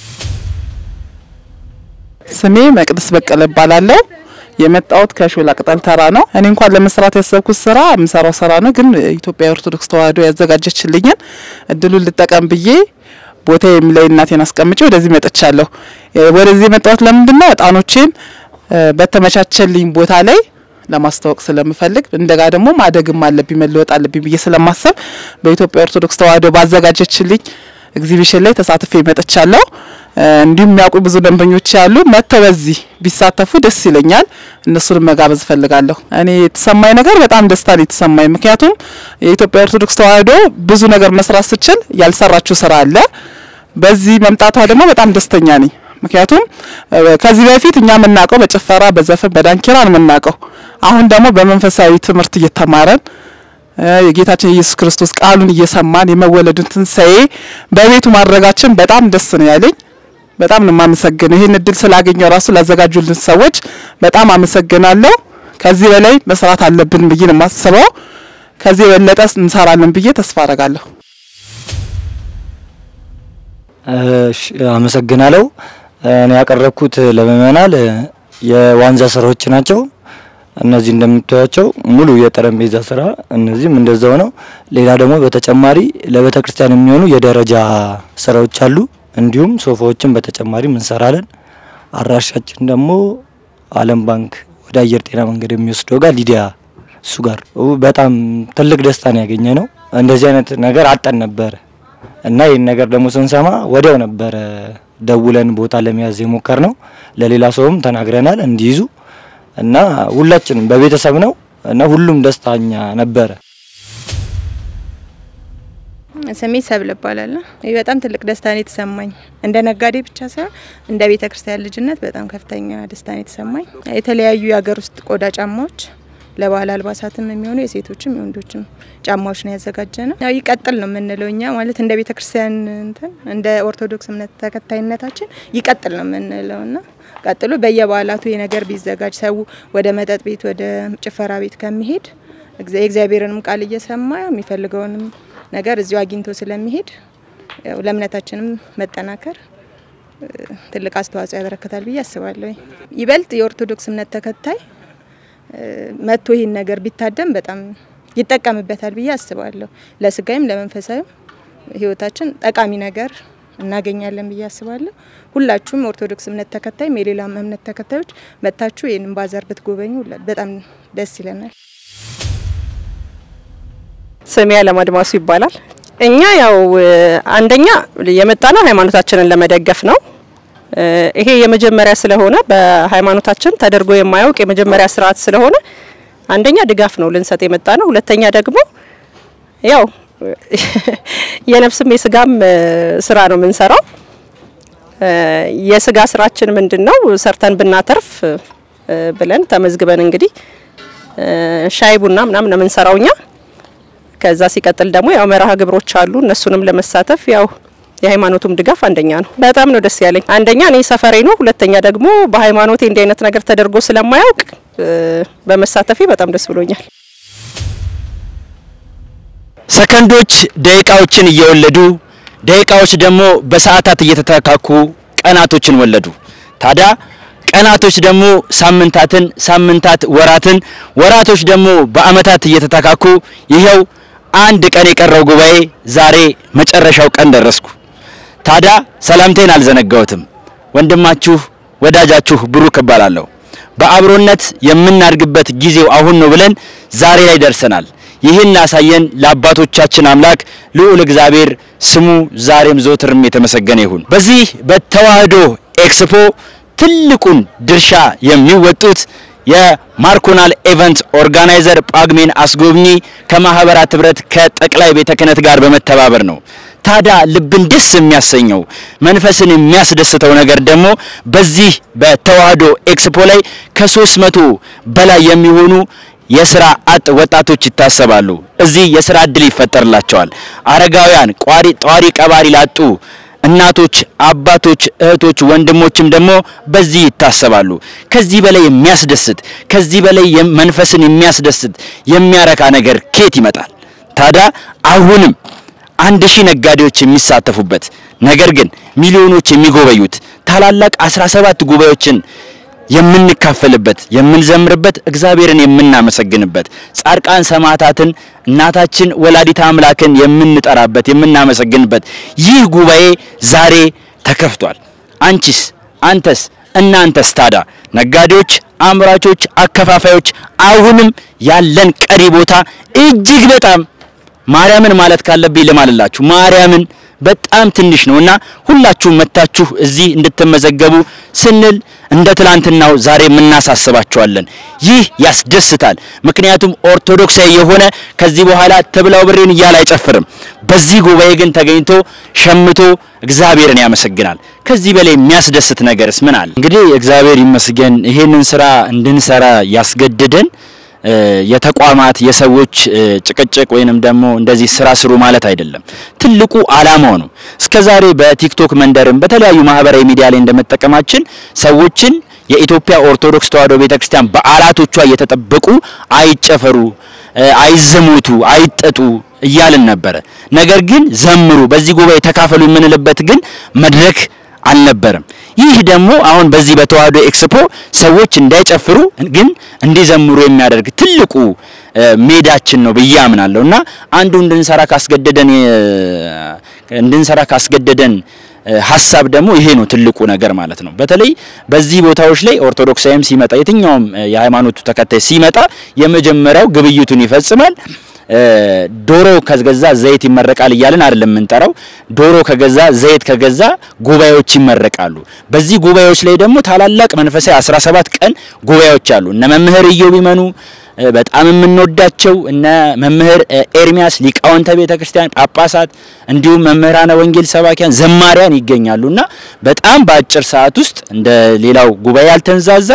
[SPEAKER 4] ስሜ መቅደስ በቀለ እባላለሁ። የመጣሁት ከሾላ ቅጠል ተራ ነው። እኔ እንኳን ለመስራት ያሰብኩት ስራ የምሰራው ስራ ነው፣ ግን ኢትዮጵያ ኦርቶዶክስ ተዋሕዶ ያዘጋጀችልኝን እድሉን ልጠቀም ብዬ ቦታ የሚለይ እናቴን አስቀምጬ ወደዚህ መጥቻለሁ። ወደዚህ የመጣሁት ለምንድን ነው? እጣኖቼን በተመቻቸልኝ ቦታ ላይ ለማስተዋወቅ ስለምፈልግ እንደጋ ደግሞ ማደግም አለብኝ መለወጥ አለብኝ ብዬ ስለማሰብ በኢትዮጵያ ኦርቶዶክስ ተዋሕዶ ባዘጋጀችልኝ ኤግዚቢሽን ላይ ተሳትፌ መጥቻለሁ። እንዲሁም የሚያውቁ ብዙ ደንበኞች ያሉ መጥተው በዚህ ቢሳተፉ ደስ ይለኛል። እነሱንም መጋበዝ እፈልጋለሁ። እኔ የተሰማኝ ነገር በጣም ደስታ ነው የተሰማኝ። ምክንያቱም የኢትዮጵያ ኦርቶዶክስ ተዋሕዶ ብዙ ነገር መስራት ስችል ያልሰራችው ስራ አለ። በዚህ መምጣቷ ደግሞ በጣም ደስተኛ ነኝ። ምክንያቱም ከዚህ በፊት እኛ የምናውቀው በጭፈራ በዘፈን በዳንኪራ ነው የምናውቀው። አሁን ደግሞ በመንፈሳዊ ትምህርት እየተማረን የጌታችን የኢየሱስ ክርስቶስ ቃሉን እየሰማን የመወለዱን ትንሣኤ በቤቱ ማድረጋችን በጣም ደስ ነው ያለኝ። በጣም ነው የማመሰግነው። ይህን እድል ስላገኘው ራሱ ላዘጋጁልን ሰዎች በጣም አመሰግናለሁ። ከዚህ በላይ መስራት አለብን ብዬ ነው የማስበው። ከዚህ የበለጠ እንሰራለን ብዬ ተስፋ አረጋለሁ።
[SPEAKER 10] አመሰግናለሁ። እኔ ያቀረብኩት ለምእመናን የዋንዛ ስራዎች ናቸው። እነዚህ እንደምታዩቸው ሙሉ የጠረጴዛ ስራ፣ እነዚህም እንደዛው ነው። ሌላ ደግሞ በተጨማሪ ለቤተ ክርስቲያን የሚሆኑ የደረጃ ስራዎች አሉ። እንዲሁም ሶፋዎችን በተጨማሪም እንሰራለን። አድራሻችን ደግሞ ዓለም ባንክ ወደ አየር ጤና መንገድ የሚወስደው ጋር ሊዲያ እሱ ጋር በጣም ትልቅ ደስታን ያገኘ ነው። እንደዚህ አይነት ነገር አጠን ነበር እና ይህን ነገር ደግሞ ስንሰማ ወዲያው ነበረ ደውለን ቦታ ለመያዝ የሞከር ነው። ለሌላ ሰውም ተናግረናል እንዲይዙ እና ሁላችንም በቤተሰብ ነው እና ሁሉም ደስታኛ ነበረ።
[SPEAKER 11] ስሜ ሰብል እባላለሁ። ይህ በጣም ትልቅ ደስታን የተሰማኝ እንደ ነጋዴ ብቻ ሳይሆን እንደ ቤተ ክርስቲያን ልጅነት በጣም ከፍተኛ ደስታን የተሰማኝ የተለያዩ የሀገር ውስጥ ቆዳ ጫማዎች ለባህል አልባሳትም የሚሆኑ የሴቶችም የወንዶችም ጫማዎች ነው ያዘጋጀ ነው። ያው ይቀጥል ነው የምንለው እኛ ማለት እንደ ቤተ ክርስቲያን እንትን እንደ ኦርቶዶክስ እምነት ተከታይነታችን ይቀጥል ነው የምንለው እና ቀጥሎ በየበዓላቱ ይህ ነገር ቢዘጋጅ ሰው ወደ መጠጥ ቤት ወደ ጭፈራ ቤት ከሚሄድ የእግዚአብሔርንም ቃል እየሰማ የሚፈልገውንም ነገር እዚሁ አግኝቶ ስለሚሄድ ያው ለእምነታችንም መጠናከር ትልቅ አስተዋጽኦ ያበረክታል ብዬ አስባለሁ። ይበልጥ የኦርቶዶክስ እምነት ተከታይ መጥቶ ይህን ነገር ቢታደም በጣም ይጠቀምበታል ብዬ አስባለሁ። ለስጋይም ለመንፈሳዊም ሕይወታችን ጠቃሚ ነገር እናገኛለን ብዬ አስባለሁ። ሁላችሁም ኦርቶዶክስ እምነት ተከታይም የሌላም እምነት ተከታዮች መጥታችሁ ይህንን ባዛር ብትጎበኙ በጣም ደስ ይለናል።
[SPEAKER 12] ስሜ አለማድማሱ ይባላል። እኛ ያው አንደኛ የመጣ ነው ሃይማኖታችንን ለመደገፍ ነው። ይሄ የመጀመሪያ ስለሆነ በሃይማኖታችን ተደርጎ የማያውቅ የመጀመሪያ ስርዓት ስለሆነ አንደኛ ድጋፍ ነው ልንሰጥ የመጣ ነው። ሁለተኛ ደግሞ ያው የነፍስም የስጋም ስራ ነው የምንሰራው። የስጋ ስራችን ምንድን ነው? ሰርተን ብናተርፍ ብለን ተመዝግበን እንግዲህ ሻይ ቡና ምናምን ነው የምንሰራው እኛ። ከዛ ሲቀጥል ደግሞ ያው መርሃ ግብሮች አሉ። እነሱንም ለመሳተፍ ያው የሃይማኖቱም ድጋፍ አንደኛ ነው። በጣም ነው ደስ ያለኝ። አንደኛ እኔ ሰፈሬ ነው፣ ሁለተኛ ደግሞ በሃይማኖቴ እንዲህ አይነት ነገር ተደርጎ ስለማያውቅ በመሳተፌ በጣም ደስ ብሎኛል።
[SPEAKER 1] ሰከንዶች ደቂቃዎችን እየወለዱ ደቂቃዎች ደግሞ በሰዓታት እየተተካኩ ቀናቶችን ወለዱ። ታዲያ ቀናቶች ደግሞ ሳምንታትን፣ ሳምንታት ወራትን፣ ወራቶች ደግሞ በአመታት እየተተካኩ ይኸው አንድ ቀን የቀረው ጉባኤ ዛሬ መጨረሻው ቀን ደረስኩ። ታዲያ ሰላምቴን አልዘነጋሁትም። ወንድማችሁ ወዳጃችሁ ብሩክ እባላለሁ። በአብሮነት የምናድግበት ጊዜው አሁን ነው ብለን ዛሬ ላይ ደርሰናል። ይህን ላሳየን ለአባቶቻችን አምላክ ልዑል እግዚአብሔር ስሙ ዛሬም ዘወትርም የተመሰገነ ይሁን። በዚህ በተዋህዶ ኤክስፖ ትልቁን ድርሻ የሚወጡት የማርኮናል ኤቨንት ኦርጋናይዘር ጳጉሜን አስጎብኚ ከማህበራት ህብረት ከጠቅላይ ቤተ ክህነት ጋር በመተባበር ነው። ታዲያ ልብን ደስ የሚያሰኘው መንፈስን የሚያስደስተው ነገር ደግሞ በዚህ በተዋህዶ ኤክስፖ ላይ ከሶስት መቶ በላይ የሚሆኑ የስራ አጥ ወጣቶች ይታሰባሉ። እዚህ የስራ እድል ይፈጠርላቸዋል። አረጋውያን፣ ቋሪ ጧሪ ቀባሪ ላጡ እናቶች፣ አባቶች፣ እህቶች፣ ወንድሞችም ደግሞ በዚህ ይታሰባሉ። ከዚህ በላይ የሚያስደስት ከዚህ በላይ መንፈስን የሚያስደስት የሚያረካ ነገር ኬት ይመጣል? ታዲያ አሁንም አንድ ሺህ ነጋዴዎች የሚሳተፉበት ነገር ግን ሚሊዮኖች የሚጎበዩት ታላላቅ 17 ጉባኤዎችን የምንካፈልበት የምንዘምርበት እግዚአብሔርን የምናመሰግንበት ጻድቃን ሰማዕታትን እናታችን ወላዲተ አምላክን የምንጠራበት የምናመሰግንበት ይህ ጉባኤ ዛሬ ተከፍቷል። አንቺስ፣ አንተስ፣ እናንተስ ታዲያ ነጋዴዎች፣ አምራቾች፣ አከፋፋዮች አሁንም ያለን ቀሪ ቦታ እጅግ በጣም ማርያምን ማለት ካለብኝ ልማልላችሁ ማርያምን በጣም ትንሽ ነውና ሁላችሁም መታችሁ እዚህ እንድትመዘገቡ ስንል እንደ ትላንትናው ዛሬ የምናሳስባቸዋለን። ይህ ያስደስታል። ምክንያቱም ኦርቶዶክሳዊ የሆነ ከዚህ በኋላ ትብላው ብሬን እያለ አይጨፍርም። በዚህ ጉባኤ ግን ተገኝቶ ሸምቶ እግዚአብሔርን ያመሰግናል። ከዚህ በላይ የሚያስደስት ነገርስ ምን አለ? እንግዲህ እግዚአብሔር ይመስገን ይሄንን ስራ እንድንሰራ ያስገድደን የተቋማት የሰዎች ጭቅጭቅ ወይንም ደግሞ እንደዚህ ስራ ስሩ ማለት አይደለም። ትልቁ አላማው ነው። እስከዛሬ በቲክቶክ መንደርም በተለያዩ ማህበራዊ ሚዲያ ላይ እንደመጠቀማችን ሰዎችን የኢትዮጵያ ኦርቶዶክስ ተዋሕዶ ቤተክርስቲያን በዓላቶቿ እየተጠበቁ አይጨፈሩ፣ አይዘሙቱ፣ አይጠጡ እያልን ነበረ። ነገር ግን ዘምሩ፣ በዚህ ጉባኤ ተካፈሉ የምንልበት ግን መድረክ አልነበረም። ይህ ደግሞ አሁን በዚህ በተዋህዶ ኤክስፖ ሰዎች እንዳይጨፍሩ ግን እንዲዘምሩ የሚያደርግ ትልቁ ሜዳችን ነው ብዬ አምናለሁ እና አንዱ እንድንሰራ ካስገደደን እንድንሰራ ካስገደደን ሀሳብ ደግሞ ይሄ ነው ትልቁ ነገር ማለት ነው። በተለይ በዚህ ቦታዎች ላይ ኦርቶዶክሳዊም ሲመጣ የትኛውም የሃይማኖቱ ተከታይ ሲመጣ የመጀመሪያው ግብይቱን ይፈጽማል። ዶሮ ከገዛ ዘይት ይመረቃል እያልን አይደለም የምንጠራው። ዶሮ ከገዛ ዘይት ከገዛ ጉባኤዎች ይመረቃሉ። በዚህ ጉባኤዎች ላይ ደግሞ ታላላቅ መንፈሳዊ 17 ቀን ጉባኤዎች አሉ። እነ መምህር ኢዮብ ይመኑ በጣም የምንወዳቸው እነ መምህር ኤርሚያስ ሊቃውንተ ቤተ ክርስቲያን ጳጳሳት፣ እንዲሁም መምህራነ ወንጌል ሰባኪያን፣ ዘማሪያን ይገኛሉና በጣም በአጭር ሰዓት ውስጥ እንደ ሌላው ጉባኤ ያልተንዛዛ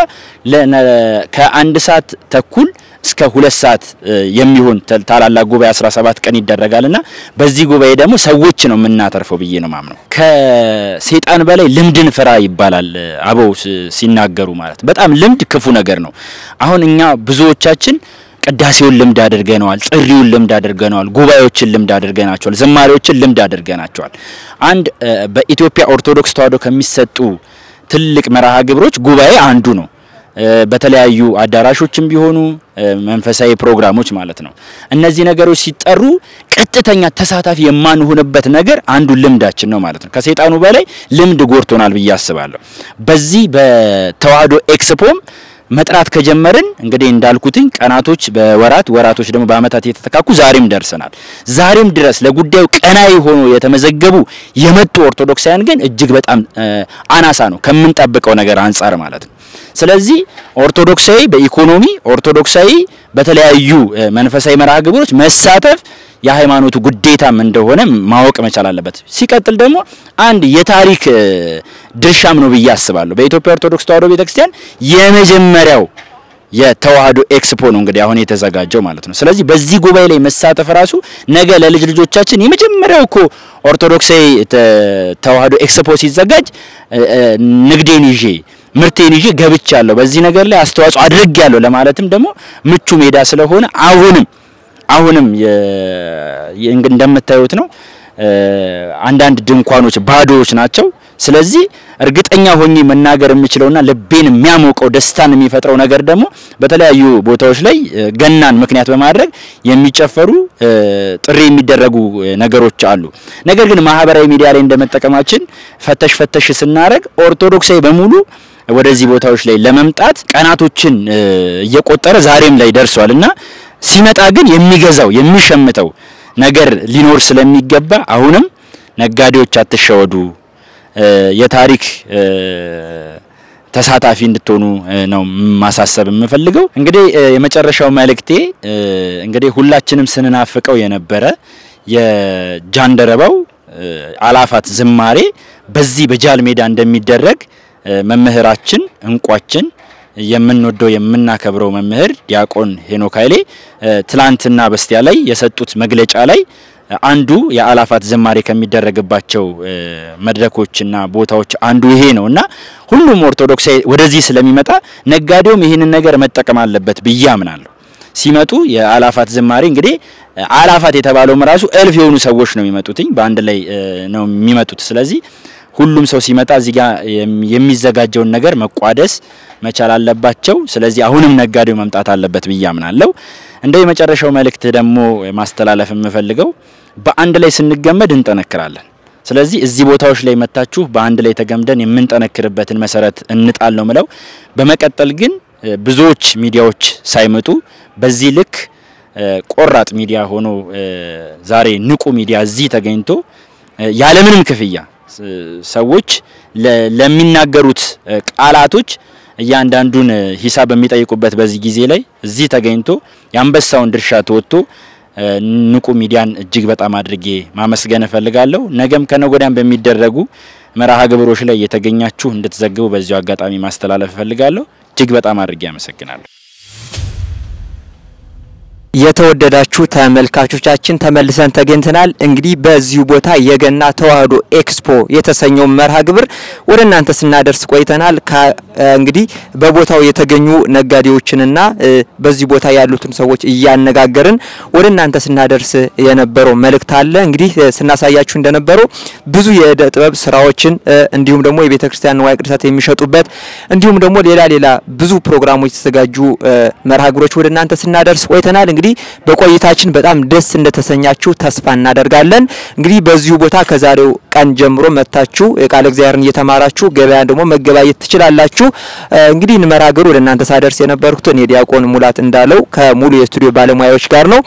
[SPEAKER 1] ከአንድ ሰዓት ተኩል እስከ ሁለት ሰዓት የሚሆን ታላላቅ ጉባኤ 17 ቀን ይደረጋልና በዚህ ጉባኤ ደግሞ ሰዎች ነው የምናተርፈው ብዬ ነው ማምነው። ከሰይጣን በላይ ልምድን ፍራ ይባላል አበው ሲናገሩ ማለት በጣም ልምድ ክፉ ነገር ነው። አሁን እኛ ብዙዎቻችን ቅዳሴውን ልምድ አድርገነዋል፣ ጥሪውን ልምድ አድርገነዋል፣ ጉባኤዎችን ልምድ አድርገናቸዋል፣ ዝማሬዎችን ልምድ አድርገናቸዋል። አንድ በኢትዮጵያ ኦርቶዶክስ ተዋሕዶ ከሚሰጡ ትልቅ መርሃ ግብሮች ጉባኤ አንዱ ነው። በተለያዩ አዳራሾችም ቢሆኑ መንፈሳዊ ፕሮግራሞች ማለት ነው። እነዚህ ነገሮች ሲጠሩ ቀጥተኛ ተሳታፊ የማንሆንበት ነገር አንዱ ልምዳችን ነው ማለት ነው። ከሰይጣኑ በላይ ልምድ ጎርቶናል ብዬ አስባለሁ። በዚህ በተዋሕዶ ኤክስፖም መጥራት ከጀመርን እንግዲህ እንዳልኩትኝ ቀናቶች በወራት ወራቶች ደግሞ በአመታት የተተካኩ ዛሬም ደርሰናል። ዛሬም ድረስ ለጉዳዩ ቀናይ ሆኖ የተመዘገቡ የመጡ ኦርቶዶክሳውያን ግን እጅግ በጣም አናሳ ነው ከምንጠብቀው ነገር አንጻር ማለት ነው። ስለዚህ ኦርቶዶክሳዊ በኢኮኖሚ ኦርቶዶክሳዊ በተለያዩ መንፈሳዊ መርሃ ግብሮች መሳተፍ የሃይማኖቱ ግዴታም እንደሆነ ማወቅ መቻል አለበት። ሲቀጥል ደግሞ አንድ የታሪክ ድርሻም ነው ብዬ አስባለሁ። በኢትዮጵያ ኦርቶዶክስ ተዋሕዶ ቤተክርስቲያን የመጀመሪያው የተዋሕዶ ኤክስፖ ነው እንግዲህ አሁን የተዘጋጀው ማለት ነው። ስለዚህ በዚህ ጉባኤ ላይ መሳተፍ ራሱ ነገ ለልጅ ልጆቻችን የመጀመሪያው እኮ ኦርቶዶክሳዊ ተዋሕዶ ኤክስፖ ሲዘጋጅ ንግዴን ይዤ ምርቴን ይዤ ገብቻለሁ፣ በዚህ ነገር ላይ አስተዋጽኦ አድርጌያለሁ ለማለትም ደግሞ ምቹ ሜዳ ስለሆነ አሁንም አሁንም እንደምታዩት ነው። አንዳንድ ድንኳኖች ባዶዎች ናቸው። ስለዚህ እርግጠኛ ሆኜ መናገር የምችለውና ልቤን የሚያሞቀው ደስታን የሚፈጥረው ነገር ደግሞ በተለያዩ ቦታዎች ላይ ገናን ምክንያት በማድረግ የሚጨፈሩ ጥሪ የሚደረጉ ነገሮች አሉ። ነገር ግን ማህበራዊ ሚዲያ ላይ እንደመጠቀማችን ፈተሽ ፈተሽ ስናደርግ ኦርቶዶክሳዊ በሙሉ ወደዚህ ቦታዎች ላይ ለመምጣት ቀናቶችን እየቆጠረ ዛሬም ላይ ደርሷል እና ሲመጣ ግን የሚገዛው የሚሸምተው ነገር ሊኖር ስለሚገባ አሁንም ነጋዴዎች አትሸወዱ፣ የታሪክ ተሳታፊ እንድትሆኑ ነው ማሳሰብ የምፈልገው። እንግዲህ የመጨረሻው መልእክቴ እንግዲህ ሁላችንም ስንናፍቀው የነበረ የጃንደረባው አላፋት ዝማሬ በዚህ በጃል ሜዳ እንደሚደረግ መምህራችን እንቋችን የምንወደው የምናከብረው መምህር ዲያቆን ሄኖክ ኃይሌ ትላንትና በስቲያ ላይ የሰጡት መግለጫ ላይ አንዱ የአላፋት ዝማሬ ከሚደረግባቸው መድረኮችና ቦታዎች አንዱ ይሄ ነው እና ሁሉም ኦርቶዶክሳዊ ወደዚህ ስለሚመጣ ነጋዴውም ይህንን ነገር መጠቀም አለበት ብዬ አምናለሁ። ሲመጡ የአላፋት ዝማሬ እንግዲህ አላፋት የተባለውም ራሱ እልፍ የሆኑ ሰዎች ነው የሚመጡትኝ በአንድ ላይ ነው የሚመጡት። ስለዚህ ሁሉም ሰው ሲመጣ እዚህ ጋር የሚዘጋጀውን ነገር መቋደስ መቻል አለባቸው። ስለዚህ አሁንም ነጋዴው መምጣት አለበት ብዬ አምናለሁ። እንደው የመጨረሻው መልእክት ደግሞ ማስተላለፍ የምፈልገው በአንድ ላይ ስንገመድ እንጠነክራለን። ስለዚህ እዚህ ቦታዎች ላይ መታችሁ በአንድ ላይ ተገምደን የምንጠነክርበትን መሰረት እንጣል ነው ምለው። በመቀጠል ግን ብዙዎች ሚዲያዎች ሳይመጡ በዚህ ልክ ቆራጥ ሚዲያ ሆኖ ዛሬ ንቁ ሚዲያ እዚህ ተገኝቶ ያለምንም ክፍያ ሰዎች ለሚናገሩት ቃላቶች እያንዳንዱን ሂሳብ በሚጠይቁበት በዚህ ጊዜ ላይ እዚህ ተገኝቶ የአንበሳውን ድርሻ ተወጥቶ ንቁ ሚዲያን እጅግ በጣም አድርጌ ማመስገን እፈልጋለሁ። ነገም ከነገ ወዲያም በሚደረጉ መርሃ ግብሮች ላይ የተገኛችሁ እንድትዘግቡ በዚሁ አጋጣሚ ማስተላለፍ እፈልጋለሁ። እጅግ በጣም አድርጌ አመሰግናለሁ።
[SPEAKER 5] የተወደዳችሁ ተመልካቾቻችን ተመልሰን ተገኝተናል። እንግዲህ በዚሁ ቦታ የገና ተዋሕዶ ኤክስፖ የተሰኘው መርሃ ግብር ወደ እናንተ ስናደርስ ቆይተናል። እንግዲህ በቦታው የተገኙ ነጋዴዎችንና በዚህ ቦታ ያሉትን ሰዎች እያነጋገርን ወደ እናንተ ስናደርስ የነበረው መልእክት አለ። እንግዲህ ስናሳያችሁ እንደነበረው ብዙ የእደ ጥበብ ስራዎችን እንዲሁም ደግሞ የቤተ ክርስቲያን ንዋየ ቅድሳት የሚሸጡበት እንዲሁም ደግሞ ሌላ ሌላ ብዙ ፕሮግራሞች የተዘጋጁ መርሃ ግብሮች ወደ እናንተ ስናደርስ ቆይተናል። እንግዲህ በቆይታችን በጣም ደስ እንደተሰኛችሁ ተስፋ እናደርጋለን። እንግዲህ በዚሁ ቦታ ከዛሬው ቀን ጀምሮ መታችሁ ቃለ እግዚአብሔርን እየተማራችሁ ገበያን ደግሞ መገባየት ትችላላችሁ። እንግዲህ መርሃ ግብሩ ወደ እናንተ ሳደርስ የነበርኩት እኔ ዲያቆን ሙላት እንዳለው ከሙሉ የስቱዲዮ ባለሙያዎች ጋር ነው።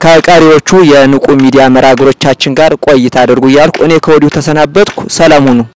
[SPEAKER 5] ከቀሪዎቹ የንቁ ሚዲያ መርሃ ግብሮቻችን ጋር ቆይታ አድርጉ እያልኩ እኔ ከወዲሁ ተሰናበትኩ። ሰላም ሁኑ።